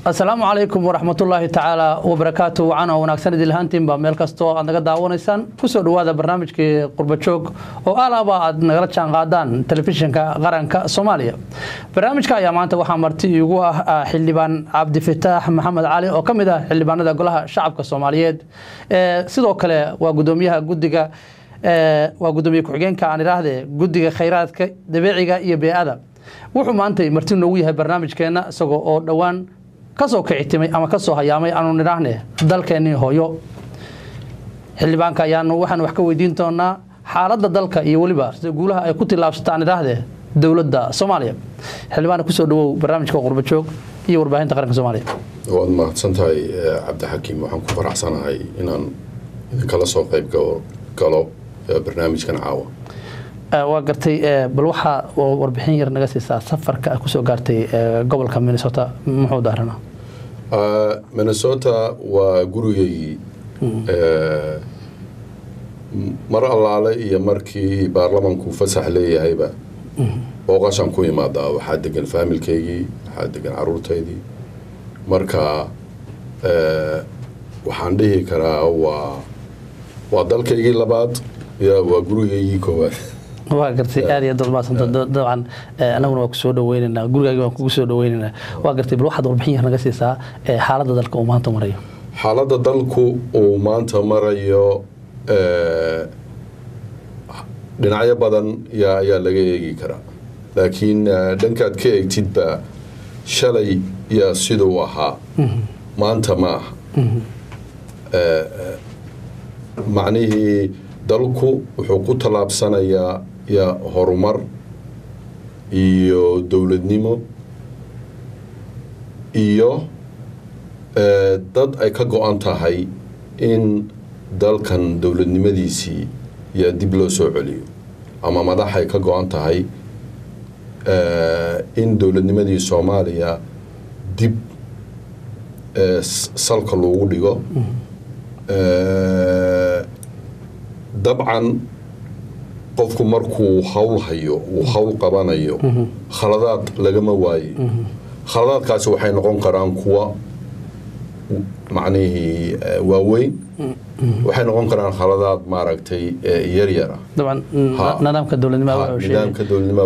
asalaamu calaykum waraxmatullaahi tacaala wabarakaatu wacan oo wanaagsan idin lahaantiinba meel kastoo aad naga daawanaysaan kusoo dhowaada barnaamijkii qurbajoog oo alaaba aad nagala jaan qaadaan telefishinka qaranka soomaaliya barnaamijka ayaa maanta waxaa marti igu ah xildhibaan cabdifataax maxamed cali oo ka mid ah xildhibaanada golaha shacabka soomaaliyeed sidoo kale waa gudoomiyaha gudiga waa gudoomiye ku-xigeenka aan idhaahde guddiga khayraadka dabiiciga iyo bee-ada wuxuu maantay marti noogu yahay barnaamijkeenna isagoo oo dhowaan kasoo kicitimay ama kasoo hayaamay aanu nidhaahne dalkeennii hooyo xildhibaanka ayaanu waxaan wax ka weydiin doonaa xaaladda dalka iyo weliba sida guulaha ay ku tillaabsataan idhaahde dowladda soomaaliya xildhibaana kusoo dhawow barnaamijka qurbajoog iyo warbaahinta qaranka soomaaliya waad mahadsan tahay cabdixakiim waxaan ku faraxsanahay inaan idinkala soo qayb galo barnaamijkan caawa waa gartay bal waxaa warbixin yar naga siisaa safarka a kusoo gaartay gobolka minnesota muxuu daarana minnesota waa gurigaygii mar allaale iyo markii baarlamanku fasax leeyahayba booqashaan ku imaadaa waxaa degan faamilkaygii waxaa degan caruurtaydii marka waxaan dhihi karaa waa waa dalkaygii labaad ya waa gurigaygii koowaad waa gartay aad iyo aad maasanta dabcan anaguna waa kusoo dhaweyneynaa gurigaagi waan kugu soo dhaweyneynaa waa gartay bal waxaad warbixin yar naga siisaa xaaladda dalka uu maanta marayo xaaladda dalku uu maanta marayo dhinacyo badan yaa ayaa laga eegi karaa laakiin dhankaad ka eegtidba shalay yaa siduu ahaa maanta ma aha macnihii dalku wuxuu ku tallaabsanayaa ya horumar iyo dowladnimo iyo dad ay ka go-an tahay in dalkan dowladnimadiisii yaa dib loo soo celiyo ama madax ay ka go-an tahay in dowladnimadii soomaaliya dib salka loogu dhigo dabcan qofku markuu hawl hayo uu hawl qabanayo khaladaad lagama waaye khaladaadkaasi waxay noqon karaan kuwa macnihii waaweyn waxay noqon karaan khaladaad maaragtay yaryara dabcan nidaamka nidaamka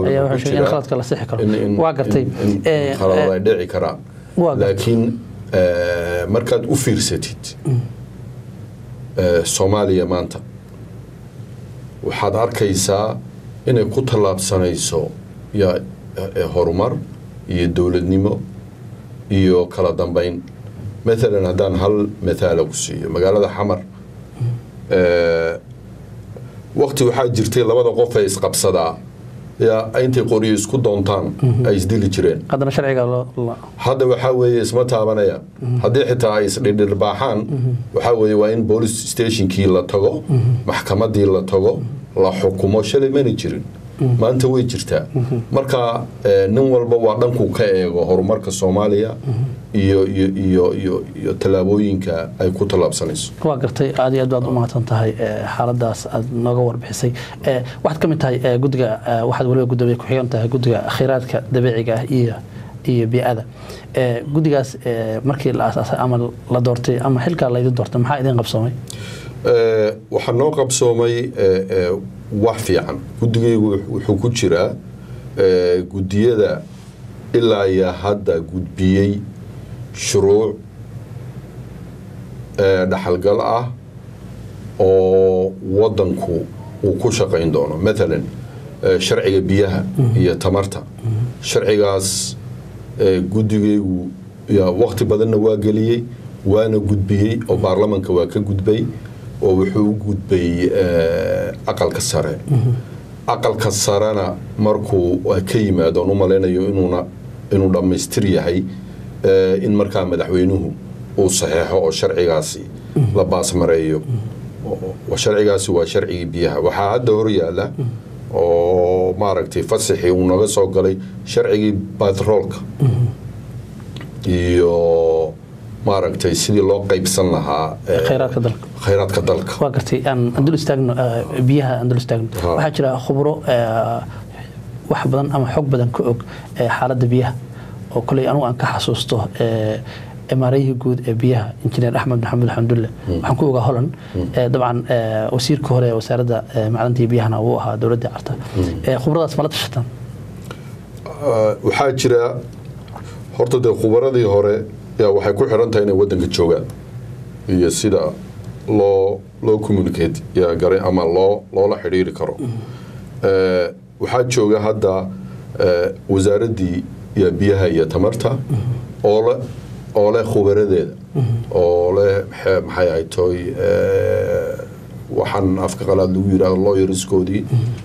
waa gartay khaladaad ay dhici karaan laakiin markaad u fiirsatid soomaaliya maanta waxaad arkaysaa inay ku tallaabsanayso ya horumar iyo dowladnimo iyo kala dambeyn maalan haddaan hal mathaala ku siiyo magaalada xamar wakti waxaa jirtay labada qof ee isqabsadaa yaa intay qoryo isku doontaan ay isdili jireen hadda waxaa weeye isma taabanaya haddii xitaa ay isdhirdhirbaaxaan waxaa weeye waa in boolice stationkii la tago maxkamadii la tago la xukumo shalay mana jirin maanta way jirtaa marka nin walba waa dhanku ka eego horumarka soomaaliya iyo iyo iyo iyo iyo tallaabooyinka ay ku tallaabsanayso waa gartay aad iyo aad baad u mahadsan tahay xaaladaas aad nooga warbixisay waxaad ka mid tahay guddiga waxaad waliba gudoomiye ku-xigan tahay guddiga khayraadka dabiiciga ah iyo iyo bii-ada guddigaas markii la aasaasay ama la doortay ama xilkaa laydin doortay maxaa idin qabsoomay waxaa noo qabsoomay wax fiican guddigaygu wuxuu ku jiraa guddiyada ilaa iyo hadda gudbiyey shuruuc dhaxalgal ah oo wadanku uu ku shaqayn doono maalan sharciga biyaha iyo tamarta sharcigaas guddigaygu wakti badanna waa geliyey waana gudbiyey oo baarlamanka waa ka gudbay oo wuxuu u gudbay aqalka sare aqalka sarena markuu ka yimaado on u malaynayo inuuna inuu dhammaystir yahay in markaa madaxweynuhu uu saxeexo oo sharcigaasi la baasmareeyo sharcigaasi waa sharcigii biyaha waxaa hadda hor yaala oo maaragtay fasaxii uu naga soo galay sharcigii batroolka iyo maaragtay sidii loo qaybsan lahaa khayraadka dalka khayraadka dalka waa gartay aan andul istaagno biyaha andul istaagno waxaa jira khubro wax badan ama xog badan ka og xaaladda biyaha oo koley anugu aan ka xasuusto maarayihii guud ee biyaha injineer axmed maxamed xamdulle waxaan ku ogaa holan dabcan wasiirka hore ee wasaaradda macdanta iyo biyahana uu ahaa dowladda carta khubradaas mala tashataan waxaa jira horta dee khubaradii hore yaa waxay ku xiran tahay inay waddanka joogaan iyo sida loo loo communicate yaa garay ama loo loola xidhiiri karo waxaa jooga hadda wasaaraddii iyo biyaha iyo tamarta oo le oo leh khubaradeeda oo leh maxay ahay toy waxaan afka qalaad lagu yidhahdo lawyerskoodii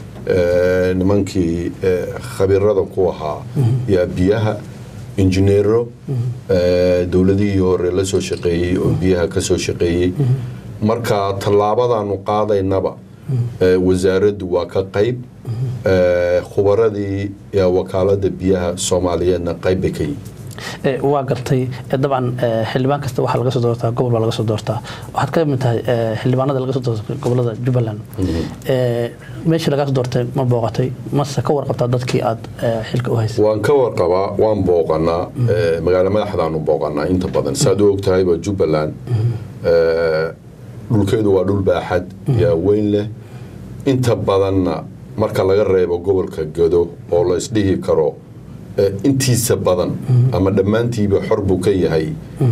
nimankii khabirada ku ahaa yaa biyaha injineero dowladihii hore la soo shaqeeyey oo biyaha ka soo shaqeeyey marka tallaabadaanu qaadaynaba wasaaraddu waa ka qayb khubaradii wakaalada biyaha soomaaliyeedna qayb bay ka yihin waa gartay dabcan xildhibaan kasta waxaa laga soo doortaa gobol baa laga soo doortaa waxaad ka mid tahay xildhibaanada laga soo doortay gobolada jubbaland meeshii lagaa soo doortay ma booqatay mase ka warqabtaa dadkii aad xilka u haysay waan ka warqabaa waan booqanaa magaalo madaxdaanu booqanaa inta badan saad u ogtahayba jubbaland dhulkeedu waa dhul baaxad yaa weyn leh inta badanna marka laga reebo gobolka gado oo la isdhihi karo intiisa badan ama dhammaantiiba xor buu ka yahay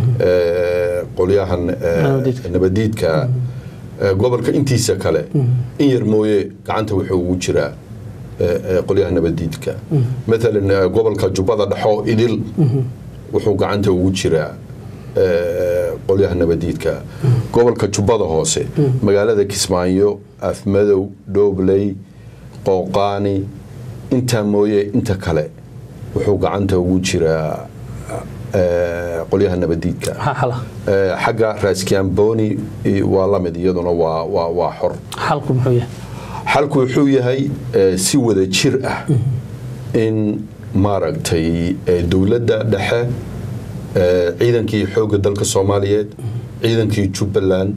qolyahan nabadiidka gobolka intiisa kale in yar mooye gacanta wuxuu ugu jiraa qolyaha nabadiidka maalan gobolka jubbada dhexo idil wuxuu gacanta ugu jiraa qolyaha nabadiidka gobolka jubbada hoose magaalada kismaayo afmadow dhoobley qooqaani intaa mooye inta kale wuxuu gacanta ugu jiraa qolyaha nabadiidka xagga raaskiamboni waa lamid iyaduna waa xor xalku muxuu yahay xalku wuxuu yahay si wada jir ah in maaragtay dowladda dhexe ciidankii xoogga dalka soomaaliyeed ciidankii jubbaland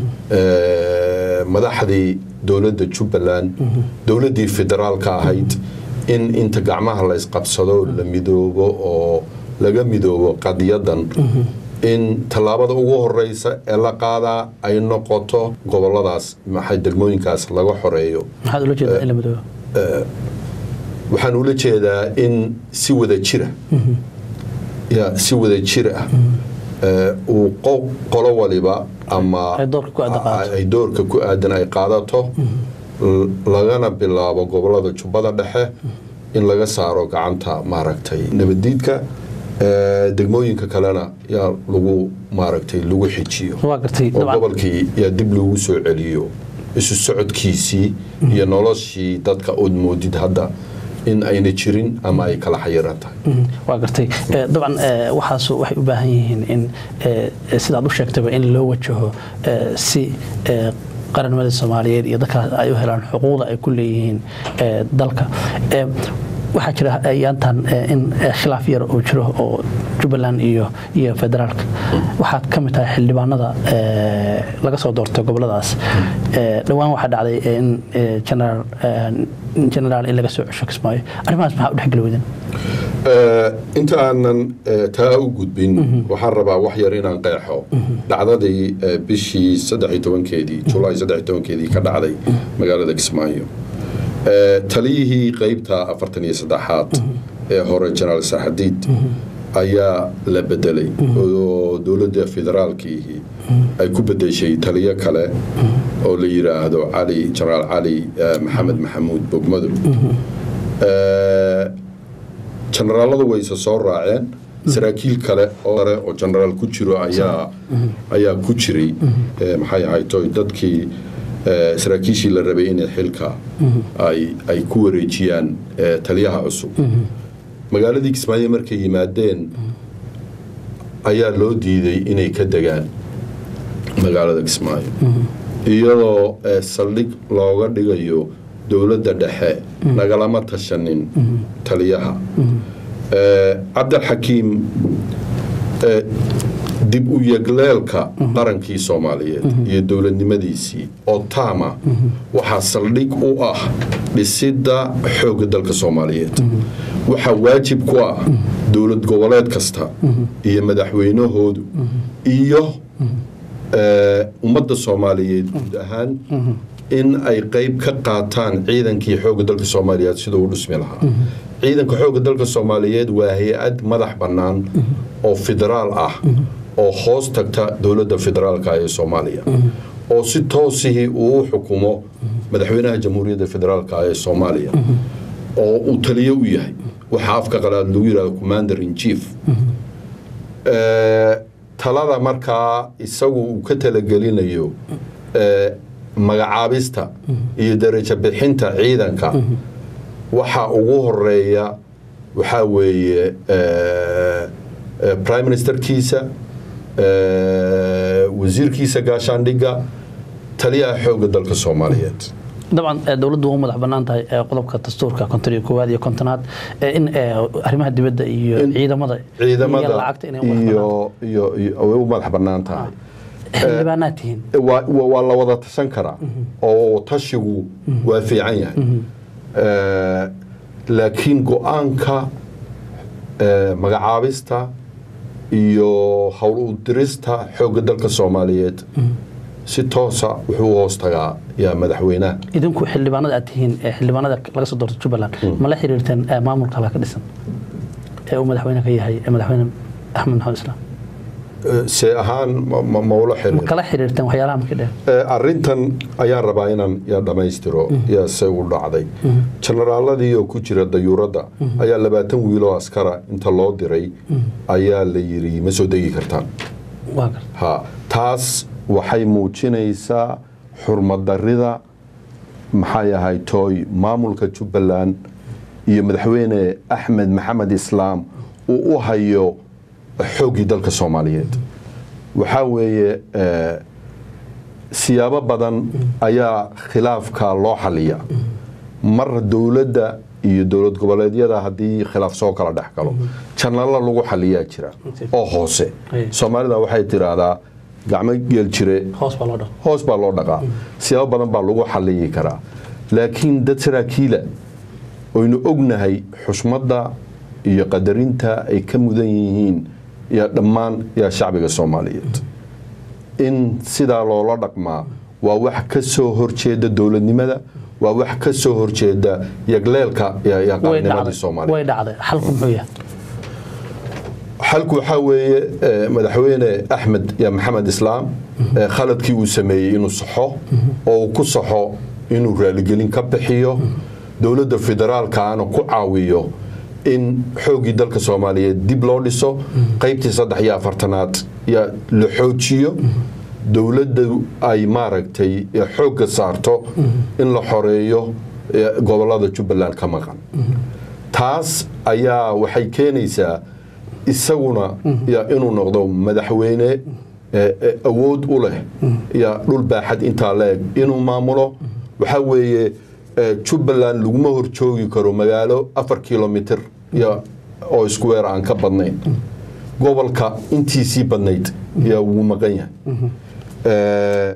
madaxdii dowladda jubbaland dowladdii federaalka ahayd in inta gacmaha la isqabsado la midoobo oo laga midoobo qadiyadan in tallaabada ugu horeysa ee la qaadaa ay noqoto goboladaas maxay degmooyinkaas laga xoreeyo maxaad ula jeedaa in la midoobo waxaan ula jeedaa in si wada jira ya si wada jir ah uu qolo waliba ama ay doorka ku aadan ay qaadato lagana bilaabo gobolada jubbada dhexe in laga saaro gacanta maaragtay nabadiidka degmooyinka kalena yaa lagu maaragtay lagu xijiyo oo gobolkii yaa dib loogu soo celiyo isu socodkiisii iyo noloshii dadka ood moodid hadda in ayna jirin ama ay kala xayiran tahay waa gartay dabcan waxaas waxay u baahan yihiin in sidaad u sheegtaba in loo wajaho si qaranimada soomaaliyeed iyo dadkaas ay u helaan xuquuqda ay ku leeyihiin dalka waxaa jira yaantan in khilaaf yar uu jiro oo jubbaland iyo iyo federaalka waxaad ka mid tahay xildhibaanada laga soo doortay goboladaas dhowaan waxaa dhacday in generaal in laga soo cesho kismaayo arrimahaas maxaa u dhexgeli weydan inta aanan taa u gudbin waxaan rabaa wax yar inaan qeexo dhacdadii bishii saddex iyo tobankeedii julaay saddex iyo tobankeedii ka dhacday magaalada kismaayo taliyihii qeybta afartan iyo saddexaad ee hore jenaraal saxadiid ayaa la bedelay oo dowladda federaalkiihi ay ku bedeshay taliyo kale oo la yidhaahdo cali jenaraal cali maxamed maxamuud bogmadow jenaraaladu wayse soo raaceen saraakiil kale ore oo jenaraal ku jiro ayaa ayaa ku jiray maxay ahayto dadkii saraakiishii la rabay inay xilka ay ku wareejiyaan taliyaha cusub magaaladii kismaayo markay yimaadeen ayaa loo diiday inay ka degaan magaalada kismaayo iyadoo saldhig looga dhigayo dowladda dhexe nagalama tashanin taliyaha cabdilxakiim dib u yegleelka qarankii soomaaliyeed iyo dowladnimadiisii oo taama waxaa saldhig u ah dhisidda xoogga dalka soomaaliyeed waxaa waajib ku ah dowlad goboleed kasta iyo madaxweynahoodu iyo eh, ummadda soomaaliyeed guud ahaan in ay qeyb ka qaataan ciidankii xoogga dalka soomaaliyeed siduu u dhismi lahaa ciidanka xoogga dalka soomaaliyeed waa hay-ad madax bannaan oo federaal ah oo hoos tagta dowladda federaalka ee soomaaliya oo si toosihii uu u xukumo madaxweynaha jamhuuriyadda federaalka ee soomaaliya oo uu taliyo u yahay waxaa afka qalaad lagu yidhahdo commander in chief Eh, talada markaa isagu uu ka talagelinayo eh, magacaabista iyo darajo bixinta ciidanka waxa ugu horeeya waxaa weeye eh, eh, prime ministerkiisa eh, wasiirkiisa gaashaandhigga taliyaha xoogga dalka soomaaliyeed dabcan ee, dowladdu waa u madax bannaan tahay ee, qodobka dastuurka konton iyo koowaad iyo kontonaad ee, in ee, arrimaha dibadda iyo In ciidamada iyo ciidamada lacagta inay u madax bannaan iyo iyo iyo way u madax bannaan tahay xildhibaanaad tihiin waa waa- waa la wada tashan karaa oo tashigu waa fiican yahay Eh, laakiin go-aanka eh, magacaabista iyo howl u dirista xoogga dalka soomaaliyeed si toosa wuxuu u hoos tagaa yaa madaxweynaha idinku xildhibaanada aad tihiin ee xildhibaanada laga soo doorto jubbaland ma la xiriirteen ee, maamulka halka ka dhisan ee uu madaxweyne ka yahay ee madaxweyne axmed maxamed islaam Eh, see ahaan ma- ma- ma ula ma xiriir kala xiriirteen waxyaalaha markii dheer Eh, arrintan ayaan rabaa inaan yaa dhammaystiro yaa se u dhacday jenaraaladii oo ku jira dayuuradda ayaa labaatan wiiloo askara inta loo diray ayaa la yidhi ma soo degi kartaan waa garta ha taas waxay muujinaysaa xurmadarida maxay ahay tooy maamulka jubbaland iyo madaxweyne axmed maxamed islaam uu u hayo xooggii dalka soomaaliyeed waxaa weeye eh, siyaabo badan ayaa khilaafka loo xaliya mar dowladda iyo dowlad goboleedyada haddii khilaaf soo kala dhex galo janalo lagu xaliyaa jira oo hoose Ay. soomaalida waxay tiraahdaa gacmo geel jire hoos baa loo dhaqo hoos baa loo dhaqaa siyaabo badan baa lagu xaliyi karaa laakiin dad saraakiila oynu ognahay xushmadda iyo qadarinta ay ka mudan yihiin iyo dhammaan yaa shacbiga soomaaliyeed in sidaa loola dhaqmaa waa wax ka soo horjeeda dowladnimada waa wax ka soo horjeeda yagleelka ya- ya way qarannimadii dhacday soomaaliya way dhacday xalku muxuu yahay xalku waxaa weeye eh, madaxweyne axmed ya maxamed islaam eh, khaladkii uu sameeyey inuu saxo oo uu ku saxo inuu raaligelin ka bixiyo dowladda federaalkaana ku caawiyo in xooggii dalka soomaaliyeed dib loo dhiso qaybtii saddex iyo afartanaad ya la xoojiyo dowladda ay maaragtay eh, xoogga saarto in la xoreeyo eh, gobolada jubbaland ka maqan taas ayaa waxay keenaysaa isaguna ya inuu noqdo madaxweyne eh, eh, awood u leh ya dhul baaxad intaa la eg inuu maamulo waxaa weeye eh, jubbaland laguma horjoogi karo magaalo afar kilomitr ya oo square aan ka badnayn gobolka intiisii badnayd yaa wuu maqan yahay Eh,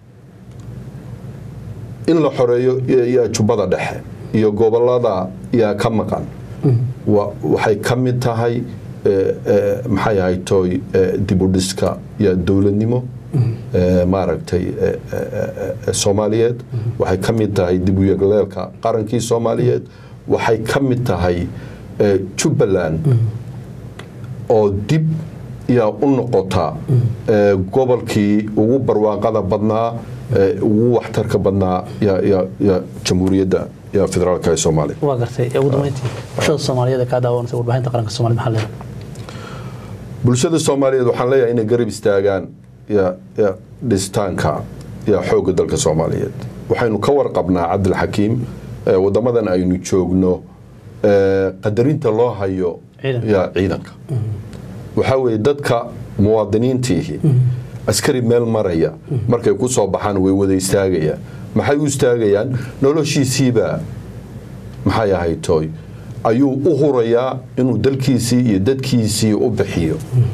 in la xoreeyo iyo jubbada dhexe iyo gobolada yaa ka maqan wa- waxay ka mid tahay eh, eh, maxay ahay tooy eh, dibudhiska iyo dowladnimo eh, maaragtay eh, eh, eh, eh, soomaaliyeed waxay ka mid tahay dib u yegleelka qarankii soomaaliyeed waxay ka mid tahay eh, jubbaland oo dib yaa u noqota eh, gobolkii ugu barwaaqada badnaa eh, ugu waxtarka badnaa ya- ya- ya jamhuuriyadda ya federaalka ee soomaaliya waa gartay ee ugu dambeyntii bulshada soomaaliyeed ee kaa daawanaysa warbaahinta qaranka soomaalida maxaa leedahay bulshada soomaaliyeed waxaan leeyahay inay garab istaagaan ya ya dhisitaanka ya xoogga dalka soomaaliyeed waxaynu ka warqabnaa cabdilxakiim eh, wadamadan aynu joogno eh, qadarinta loo hayo Ciidanka. ya ciidanka waxaa weeye dadka muwaadiniintiihi askari meel maraya markay ku soo baxaan way wada istaagayaan maxay u istaagayaan noloshiisiibaa maxay ahayd tooy ayuu u hurayaa inuu dalkiisii iyo dadkiisii u bixiyo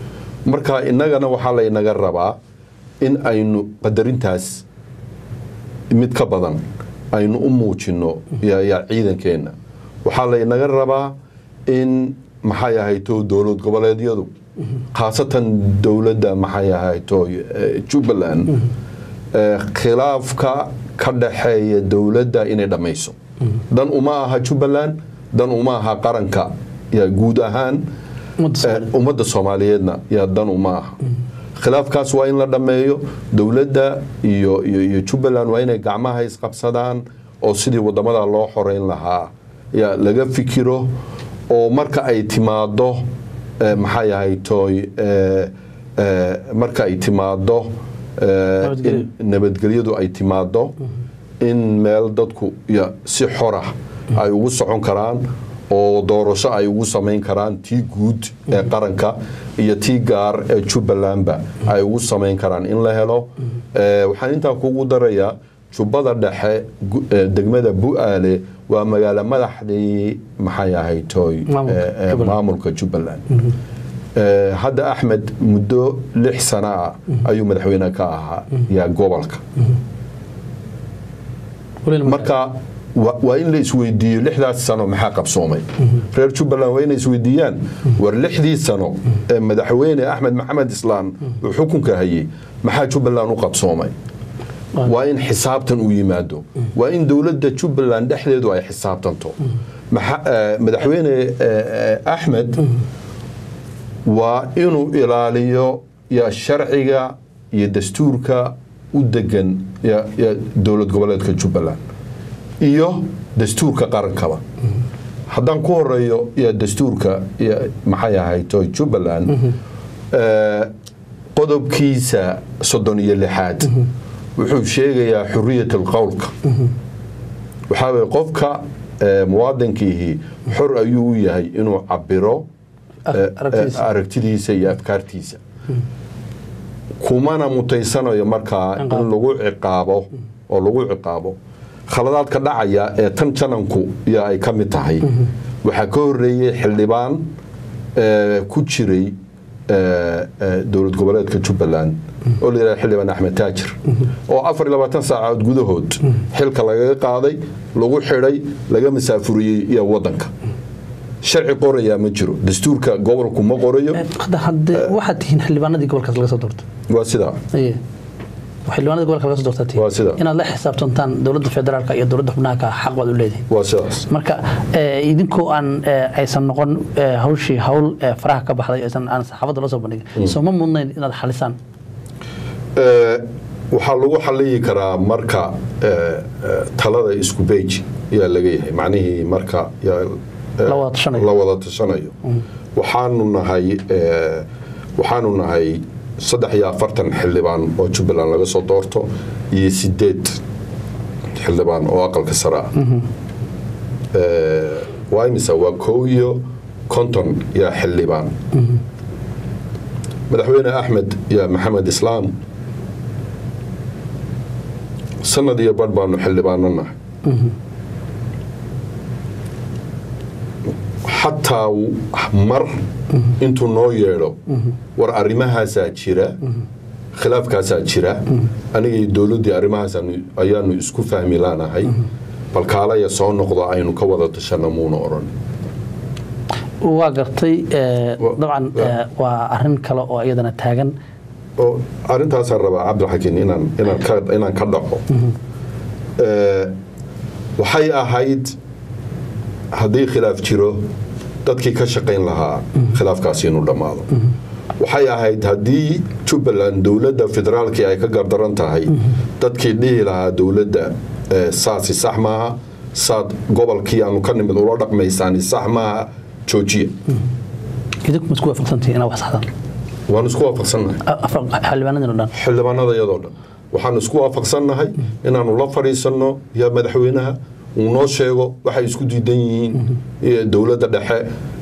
marka innagana waxaa laynaga rabaa in aynu qadarintaas mid ka badan aynu u muujino yaa ciidankeenna waxaa laynaga rabaa in maxay ahayto dowlad goboleedyadu khaasatan dowladda maxay ahayto jubbaland khilaafka ka dhaxeeya dowladda inay dhammayso dan uma aha jubbaland dan uma aha qaranka yaa guud ahaan ummadda soomaaliyeedna yaa dan uma aha khilaafkaas waa in la dhammeeyo dowladda iyo iyo jubbaland waa inay gacmaha isqabsadaan oo sidii wadamada loo xoreyn lahaa yaa laga fikiro oo marka ay timaado maxay ahaytoy marka ay timaado in nabadgelyadu ay timaado in meel dadku si xorah ay ugu socon karaan oo doorasho ay ugu samayn karaan tii guud ee qaranka iyo tii gaar ee jubbalandba ay ugu samayn karaan in la helo waxaan intaa kugu darayaa jubbada dhexe degmada bu-aale waa magaalo madaxdii maxay ahaytoy maamulka jubbaland hadda axmed muddo lix sano ah ayuu madaxweyne ka ahaa yaa gobolka marka waa in la isweydiiyo lixdaas sano maxaa qabsoomay reer jubbaland waa inay isweydiiyaan war lixdii sano ee madaxweyne axmed maxamed islaan uu xukunka hayay maxaa jubbaland u qabsoomay waa in xisaabtan uu yimaado waa in dowladda jubbaland dhexdeedu ay xisaabtanto madaxweyne axmed waa inuu ilaaliyo ya sharciga iyo dastuurka u degan dowlad goboleedka jubbaland iyo dastuurka qarankaba haddaan ku horeeyo dastuurka maxay ahayto jubbaland qodobkiisa soddon iyo lixaad wuxuu sheegayaa xuriyat alqowlka waxaa weye qofka muwaadinkiihi xor ayuu u yahay inuu cabiro aragtidiisa iyo afkaartiisa kumana mutaysanayo markaa in lagu ciqaabo oo lagu ciqaabo khaladaadka dhacaya ee tan jananku iyo ay ka mid tahay waxaa ka horeeyey xildhibaan ku jiray dowlad goboleedka jubbaland oo la yidhaha xildhibaan axmed taajir oo afar iyo labaatan saacadood gudahood xilka lagaga qaaday lagu xidhay laga masaafuriyey iyo wadanka sharci qorayaa ma jiro dastuurka gobolku ma qorayo waxaad tihiin xildhibaanadii gobolkaas laga soo doortay waa sidaa xildhibaanada gobolka laga soo doortaa tihiin waa sidaa inaad la xisaabtantaan dowladda federaalka iyo dowladda xubnaha xaq baad u leedihin waa sidaas marka idinkoo aan aysan noqon hawshii hawl faraha ka baxday aysan aan saxaafadda la soo bandhigin soo ma mudnayn inaad xalisaan waxaa lagu xaliyi karaa marka talada isku beji yaa laga yahay macnihii marka La wada tashanayo. la wada tashanayo waxaanu nahay waxaanu nahay saddex iyo afartan xildhibaan oo jubbaland laga soo doorto iyo sideed xildhibaan oo aqalka sare ah waa imisa waa kow iyo konton yaa xildhibaan madaxweyne axmed yaa maxamed islaam sanad iyo badh baanu xildhibaano nahay xataa mar intuu noo yeedho war arrimahaasaa jira khilaafkaasaa jira aniga iyo dowladdii arrimahaas ayaanu isku fahmi laanahay bal kaalaya soo noqdo aynu ka wada tashana muuna odhan waa gartay dabcan waa arin kale oo iyadana taagan oo arrintaasaan rabaa cabdilxakiin inaan inaan ka inaan ka dhaco waxay ahayd haddii khilaaf jiro dadkii ka shaqayn lahaa khilaafkaasi inuu dhammaado waxay ahayd haddii jubbaland dowladda federaalkii ay ka gardaran tahay dadkii dhihi lahaa dowladda saasi sax maaha saad gobolkii aanu ka nimid ula dhaqmaysaani sax maaha joojiya idinku ma isku waafaqsantihiin inaad wax saxdaan waanu isku waafaqsannahay xildhibaanadina dhan xildhibaanada iyadoo dhan waxaanu isku waafaqsannahay inaanu la fadhiisanno yaa madaxweynaha uu noo sheego waxay isku diidan yihiin dowladda dhexe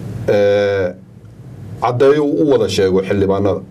caddeeyo u wada sheego xildhibaanada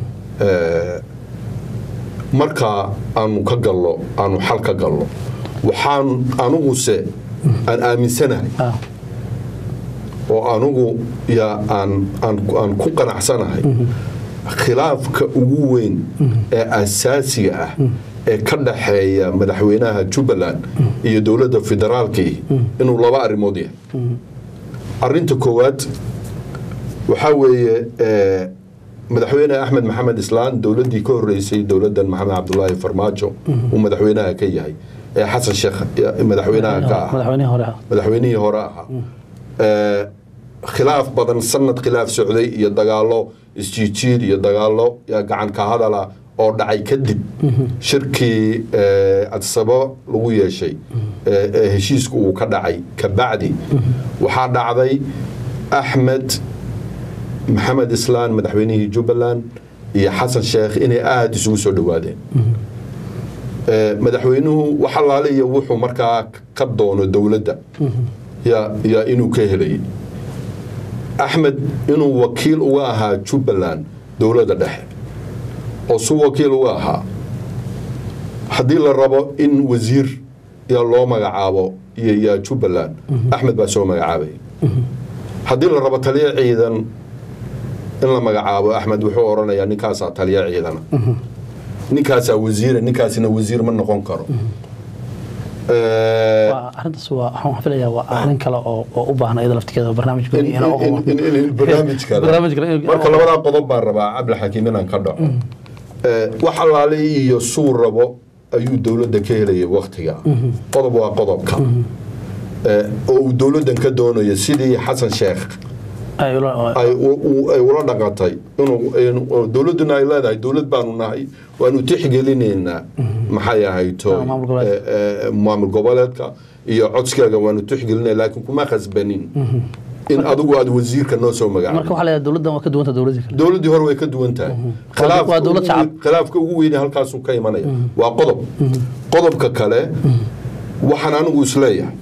markaa aanu ka gallo aanu xal ka gallo waxaan aniguse aan aaminsanahay oo anugu yaa aan aan aan ku qanacsanahay khilaafka ugu weyn ee asaasiga ah ee ka dhaxeeya madaxweynaha jubbaland iyo dowladda federaalkii inuu laba arrimood yahay arinta koowaad waxaa weeye eh, madaxweyne axmed maxamed islaan dowladdii ka horeysay dowladdan maxamed cabdulaahi farmaajo uu madaxweynaha ka yahay ee xasan sheekh eh, madaxweynaha ka ah madaxweynihii hore ah madaxweynihii hore ahaa Eh, khilaaf badan sanad khilaaf socday iyo dagaalo isjiijiid iyo dagaalo ya gacan ka hadala oo dhacay kadib shirkii eh, adsabo lagu yeeshay eh, ee heshiisku uu ka dhacay kabacdi waxaa dhacday axmed maxamed islaan madaxweynihii jubbaland iyo xasan sheekh inay aada isugu soo dhowaadeen Eh, madaxweynuhu wax allaale iyo wuxuu markaa ka doono dowladda yaa yaa inuu ka helayay axmed inuu wakiil uga ahaa jubbaland dowladda dhexe oo su wakiil uga ahaa haddii la rabo in wasiir yaa loo magacaabo iyo yaa jubbaland axmed baa soo magacaabaya haddii la rabo taliya ciidan in la magacaabo axmed wuxuu odhanayaa ninkaasaa taliya ciidana ninkaasaa wasiira ninkaasina wasiir ma noqon karo Eh, waa arrintaas waa waxaan filayaa waa arrin kale oo oo u baahan iyada laftigeeda barnaamij in- gooni in- inaan u in- in- in- in barnaamij kale. barnaamij kale in- marka labadaa qodob baan rabaa cabdilxakiim inaan ka dhaco Eh, wax allaale iyo suu rabo ayuu dowladda ka helaya waktiga qodob waa qodobka Eh, oo uu dowladdan ka doonayo sidii xasan sheekh ay ula- ay u- u- ay ula dhaqantay inuu inuu- dowladduna ay leedahay dowlad baanu nahay waanu tixgelinaynaa maxay ahayto Ah, maamul goboleedka. eh, eh, maamul goboleedka iyo codskaaga waanu tixgelinay laakiin kuma khasbanin in adigu aad wasiirka noo soo marka magacaabo waxaa leedahay dowladdan waa ka duwanta dowladii kale dowladdii hore way ka duwan tahay waa Khilaafka dowlad ugu shacab. weyn- khilaafka ugu weyne halkaasuu ka imanaya waa qodob qodobka kale waxaan anigu isleeyahay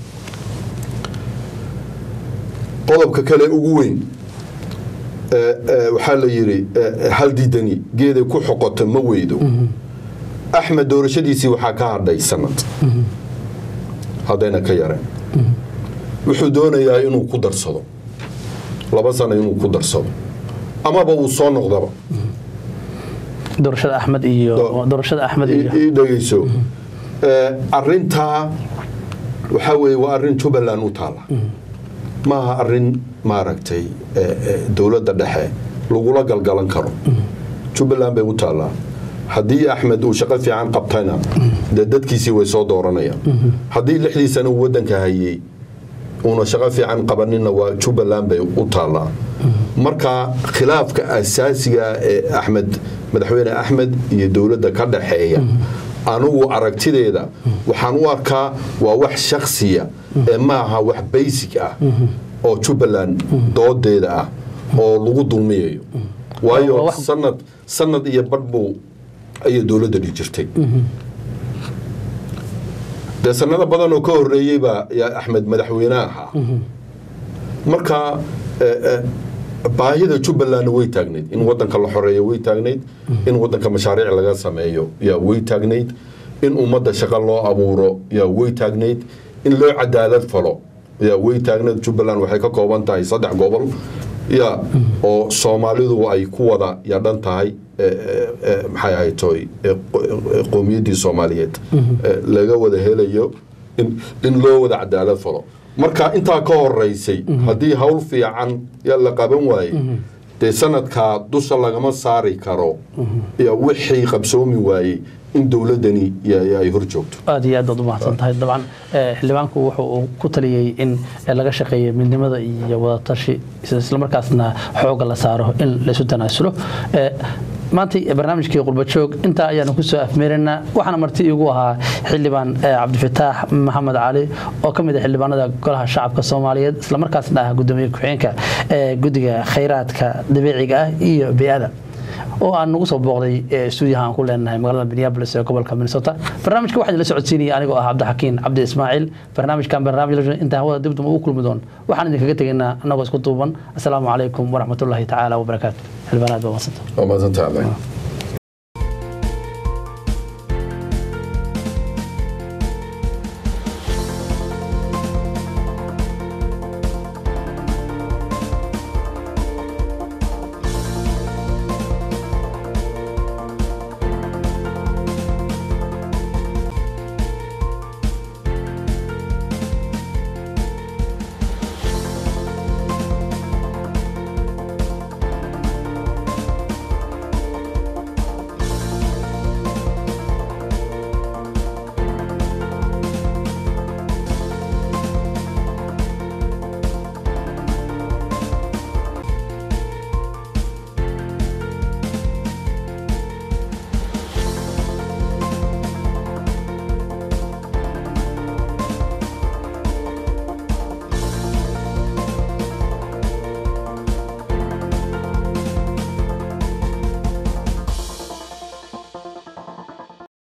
qodobka kale ugu weyn eh, eh, waxaa la yidhi eh, hal diidani geeday ku xoqota ma weydo axmed doorashadiisii waxaa ka hadhay sanad haddayna ka yareen wuxuu doonayaa inuu ku darsado laba sano inuu ku darsado amaba uu soo noqdaba doorashada axmed iyo Do- doorashada axmed iyo ii dhegeyso Eh, arintaa waxaa weeye waa arrin jubbaland u taala maaha arrin maaragtay eh, eh, dowladda dhexe lagula galgalan karo jubbaland bay u taallaa haddii axmed uu shaqo fiican qabtayna dee dadkiisii way soo dooranayaan haddii lixdii sano uu waddanka hayey uuna shaqo fiican qabanina waa jubbaland bay u taallaa marka khilaafka asaasiga ee axmed madaxweyne axmed iyo dowladda ka dhaxeeya anugu aragtideeda waxaan u arkaa waa wax shaksiya ee maaha wax basic ah oo jubbaland doodeeda ah oo lagu dulmiyayo Waa waayo wax- sanad sanad iyo badh buu ayay dowladda dhi jirtay dee sanado badan oo ka horeeyey baa yaa axmed madaxweyne ahaa marka eh, eh, baahida jubbalandna way taagnayd in wadanka la xoreeyo way taagnayd in wadanka mashaariic laga sameeyo yaa way taagnayd in ummadda shaqo loo abuuro yaa way taagnayd in loo cadaalad falo yaa way taagnayd jubbaland waxay ka kooban tahay saddex gobol ya oo soomaalidu ay ku wada yaa dhan tahay eh, eh, eh, maxay ahayd toy eh, qo- eh, qowmiyaddii soomaaliyeed eh, laga wada helayo in in loo wada cadaalad falo marka intaa ka horeysay haddii hawl fiican yaa la qaban waayey dee sanadkaa dusha lagama saari karo ya wixii qabsoomi waayey in dowladdani ya- ya ay hor joogto aad iyo aad baad u mahadsan tahay dabcan eh, xildhibaanku wuxuu uu ku taliyey in eh, laga shaqeeyo midnimada iyo wadatashi islamarkaasna xooga la saaro in laysu tanaasulo Eh, maanta barnaamijkii qurbajoog intaa ayaanu kusoo afmeeraynaa waxaana marti igu ahaa xildhibaan eh, cabdifataax maxamed cali oo ka mid ah xildhibaanada golaha shacabka soomaaliyeed islamarkaasna ah gudoomiye ku-xigeenka ee guddiga khayraadka dabiiciga ah iyo bey'ada oo aan nagu soo booqday ee stuudiyaha aan ku leenahay magaalada minneapolis ee gobolka minnesota barnaamijka waxaa idinla socodsiinaya anigoo ah cabdixakiin cabdi ismaaciil barnaamijkan barnaamij intaan hawada dibdum ugu kulmi doon waxaan idinkaga tegaynaa annagoo isku duuban asalaamu calaykum waraxmatullaahi tacaala wabarakaatu xildhibaanaad baa madsanta waa mahadsantahday